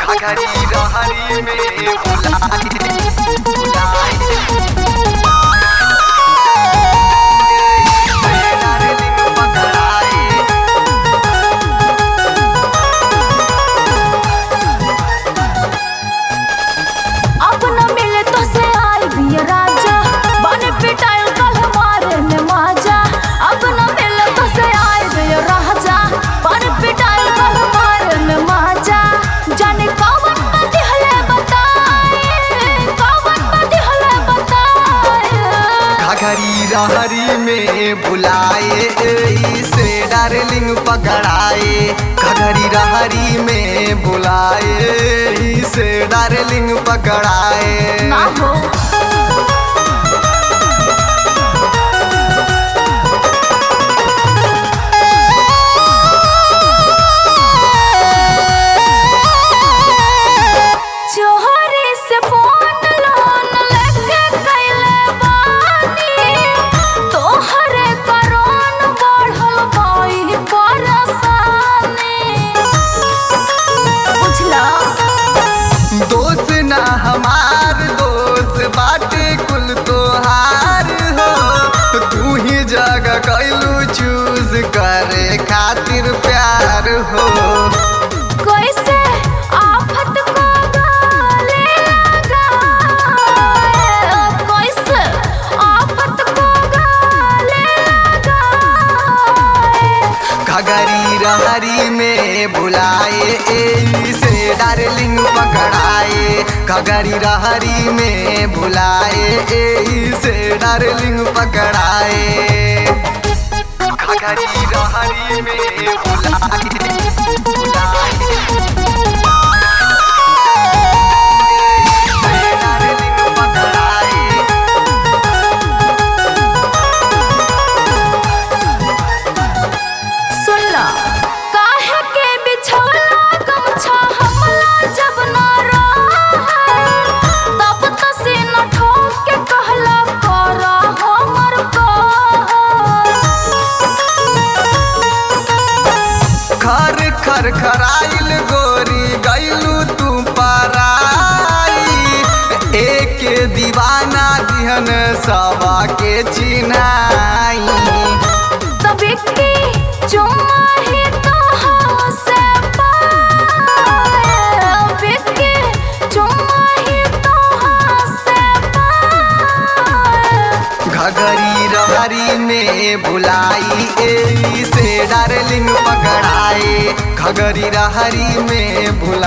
घघरी रहरी में बुलाए बुलाए डार्लिंग पकड़ाए अब न मिले तो से आई भी राजा बने पिटाइल कल मारे में माजा अब न मिले तो से आई भी राजा बने पिटाइल कल मारे में माजा जाने कौन बात हले बताए कौन बात हले बताए घघरी रहरी में बुलाए इसे डार्लिंग पकड़ाए घघरी रहरी में बुलाए इसे डार्लिंग पकड़ाए ना हो चोरी से फोन लोन लेके कैले बानी तोहरे करोन बढ़ल बाई परेशानी बुझला दोस्त ना हमार दोस्त बाटे कुल तोहार हो तू ही जगह कैलू चूज करे खातिर प्यार हो कैसे आफत को गले लगाए कैसे आफत को गले लगाए घघरी रहरी में बुलाए इसे डार्लिंग पकड़ाए घघरी रहरी में बुलाए इसे डार्लिंग पकड़ाए घघरी रहरी में बुलाए बुलाए इसे डार्लिंग पकड़ाए सुनला काहे के बिछौला गमछा हमला जब ना रहा तब त सीना ठोक के कहला करा हमर खर खर खराइल गोरी गैलू तू पराई एक दीवाना दिहन सवा के चिनाई तब की चुम्मा ही तो से पाए बिकी चुम्मा ही तो से पाए घघरी रहरी में बुलाई ए से डार्लिंग पकड़ाए घघरी रहरी में बुला